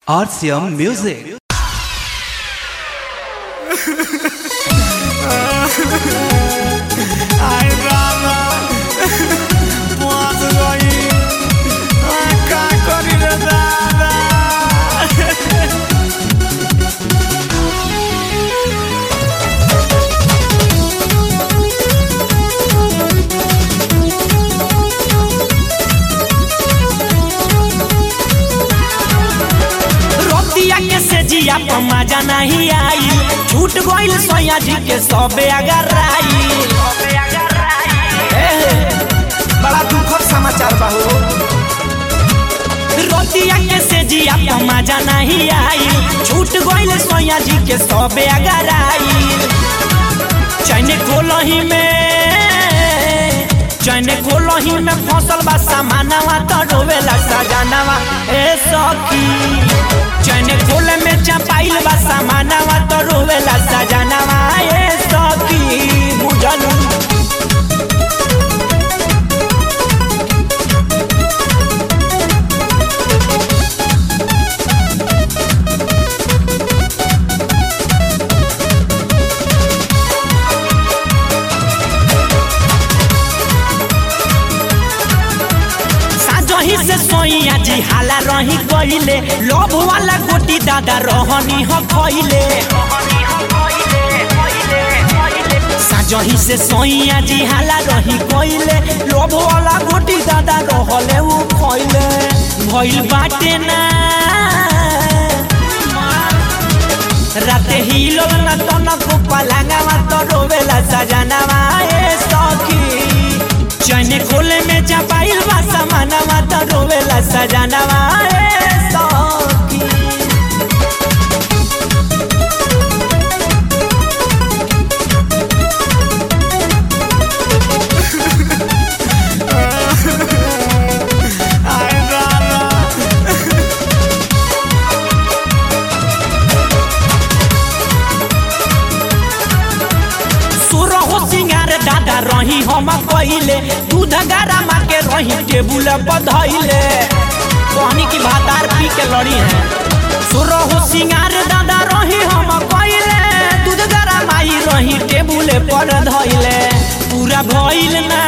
RCM Music. Ay, rana, posso aí, a cacorina dada. रोतिया के से जिया पर मजा नहीं आई छूट गइल सोया जी के सबे अगर आई बड़ा दुखद समाचार बा हो रोतिया के से जिया पर मजा नहीं आई छूट गइल सोया जी के सबे अगर आई चैन खोलही में चैन खोलही में फसल बा सामानवा तो डोवेला सजानवा ए सखी चैन खोले में चपाइल बा सामानवा तो रोवेला सजानवा ए सखी बुझलू साजही से सोइया जी हाला रही कइले लोभ वाला गोटी दादा रहनी ह खइले साजही से सोइया जी हाला रही कइले लोभ वाला गोटी दादा रहले उ खइले भइल बाटे ना राते हिलो न तनक पलंगवा तो रोवेला सजनवा ए सखी चैन खोले में चपाइल बा सामानवा तो रोवेला सजनवा ए सखी Ay, rana. सुर हो सिंगार दादा रही हम पहिले दूध गरमा के रही टेबुल पर धइले कहनी की भातार पी के लड़ी है सुर हो सिंगार दादा रही हम पहिले दूध गरमाई रही टेबुल पर धइले पूरा भइल ना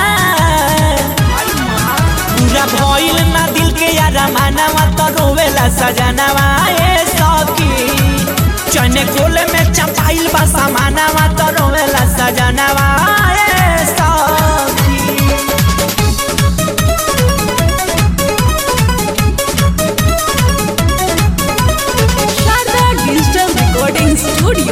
पूरा भइल ना दिल के यार मानवा तो रोवेला सजनवा ए सखी चने खोले में चपाइल बा सामानवा तो रोवेला सजनवा ए सखी Sharda Digital Recording Studio.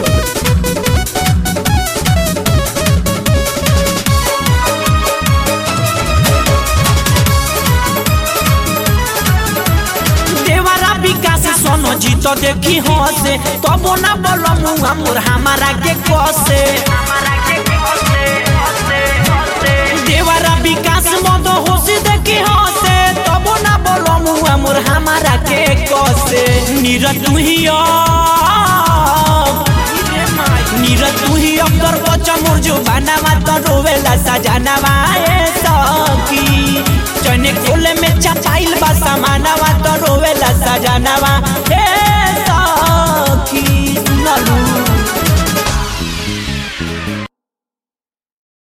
देवरा विकास सोनो जी तो देखी हसे तबो ना बोलो मुआ मोर हमारा के कसे देवरा विकास मद होसी देखी हसे तबो ना बोलो मुआ मोर हमारा के कसे नीरज तू ही अब नीरज तू ही अब कर बच्चा मोर जो बनावा तो रोवेला सजनवा ए सखी चने खोले में चपाइल बा सामानवा तो रोवेला सजनवा